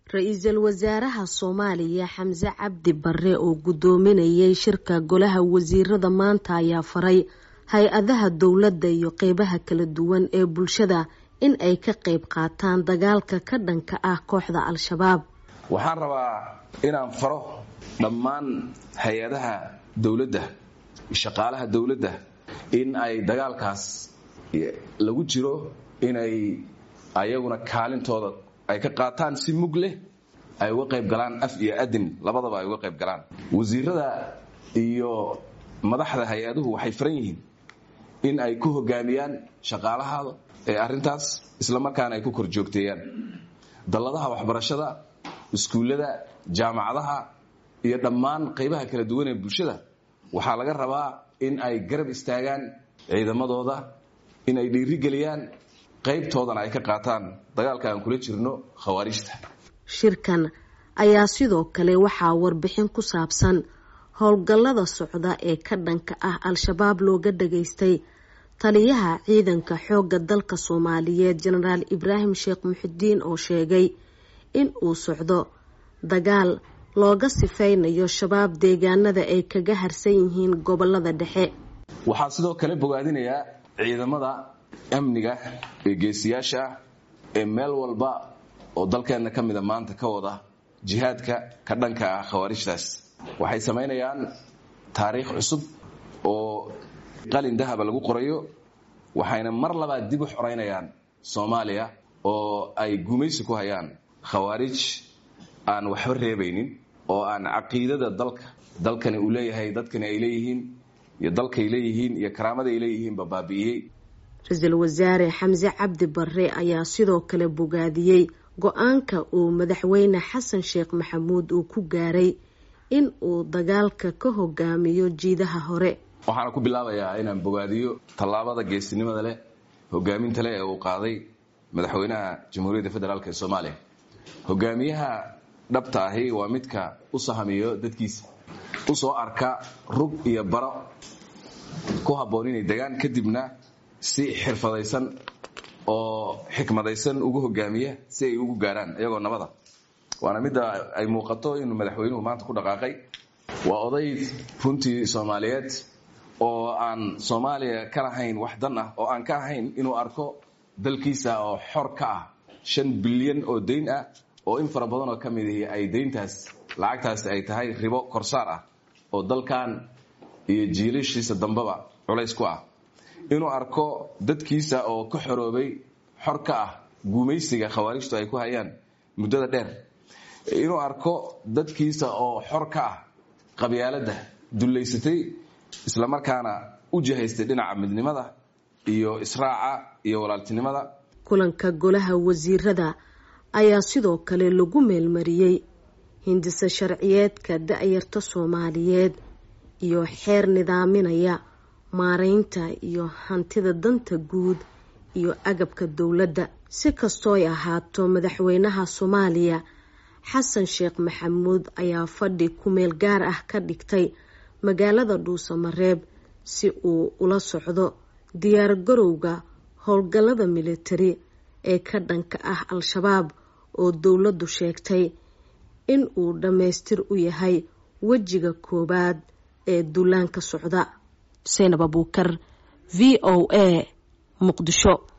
ra-iisul wasaaraha soomaaliya xamse cabdi bare oo gudoominayay shirka golaha wasiirada maanta ayaa faray hay-adaha dowladda iyo qeybaha kala duwan ee bulshada in ay ka qeyb qaataan dagaalka ka dhanka ah kooxda al-shabaab waxaan rabaa inaan faro dhammaan hay-adaha dowladda shaqaalaha dowladda in ay dagaalkaas lagu jiro inay ayaguna kaalintooda ay ka qaataan si mug leh ay uga qayb galaan af iyo adin labadaba ay uga qayb galaan wasiirada iyo madaxda hay-aduhu waxay faran yihiin in ay ku hogaamiyaan shaqaalahaada ee arrintaas isla markaana ay ku kor joogteeyaan dalladaha waxbarashada iskuullada jaamacadaha iyo dhammaan qaybaha kala duwan ee bulshada waxaa laga rabaa in ay garab istaagaan ciidamadooda in ay dhiirigeliyaan qaybtoodana ay ka qaataan dagaalka aan kula jirno khawaarijta shirkan ayaa sidoo kale waxaa warbixin ku saabsan howlgallada socda ee ka dhanka ah al-shabaab looga dhageystay taliyaha ciidanka xoogga dalka soomaaliyeed jenaraal ibraahim sheekh muxidiin oo sheegay in uu socdo dagaal looga sifeynayo shabaab deegaanada ay kaga harsan yihiin gobolada dhexe waxaa sidoo kale bogaadinayaa ciidamada amniga ee geesiyaasha ee meel walba oo dalkeenna ka mida maanta ka wada jihaadka ka dhanka ah khawaarijtaas waxay samaynayaan taariikh cusub oo qalin dahaba lagu qorayo waxayna mar labaad dib u xoraynayaan soomaaliya oo ay gumaysi ku hayaan khawaarij aan waxba reebaynin oo aan caqiidada dalka dalkani uu leeyahay dadkani ay leeyihiin iyo dalkay leeyihiin iyo karaamada ay leeyihiinba baabi'iyey ra-iisul wasaare xamse cabdi bare ayaa sidoo kale bogaadiyey go-aanka uu madaxweyne xasan sheekh maxamuud uu ku gaaray in uu dagaalka ka hogaamiyo jiidaha hore waxaana ku bilaabayaa inaan bogaadiyo tallaabada geesinimada leh hogaaminta leh ee uu qaaday madaxweynaha jamhuuriyadda federaalk ee soomaaliya hogaamiyaha dhabta ahi waa midka u sahamiyo dadkiisa usoo arka rug iyo baro ku habboon inay degaan kadibna si xirfadaysan oo xikmadaysan ugu hogaamiya si ay ugu gaaraan iyagoo nabada waana midda ay muuqato inuu madaxweynuhu maanta ku dhaqaaqay waa oday runtii soomaaliyeed oo aan soomaaliya ka lahayn wax dan ah oo aan ka ahayn inuu arko dalkiisa oo xor ka ah shan bilyan oo dayn ah oo in fara badan oo ka mid ihi ay dayntaas lacagtaas ay tahay ribo korsaar ah oo dalkan iyo jiilashiisa dambeba culays ku ah inuu arko dadkiisa oo ka xoroobay xor ka ah guumaysiga khawaarijtu ay ku hayaan muddada dheer inuu arko dadkiisa oo xor ka ah qabyaaladda dullaysatay islamarkaana u jihaystay dhinaca midnimada iyo israaca iyo walaaltinimada kulanka golaha wasiirada ayaa sidoo kale lagu meelmariyey hindise sharciyeedka da-yarta soomaaliyeed iyo xeer nidaaminaya maareynta iyo hantida danta guud iyo agabka dowladda si kastooy ahaato madaxweynaha soomaaliya xasan sheekh maxamuud ayaa fadhi ku-meel gaar ah ka dhigtay magaalada dhuusamareeb si uu ula socdo diyaar garowga howlgallada militari ee ka dhanka ah al-shabaab oo dowladdu sheegtay in uu dhammaystir u yahay wejiga koowaad ee duulaanka socda xuseen abuukar v o a muqdisho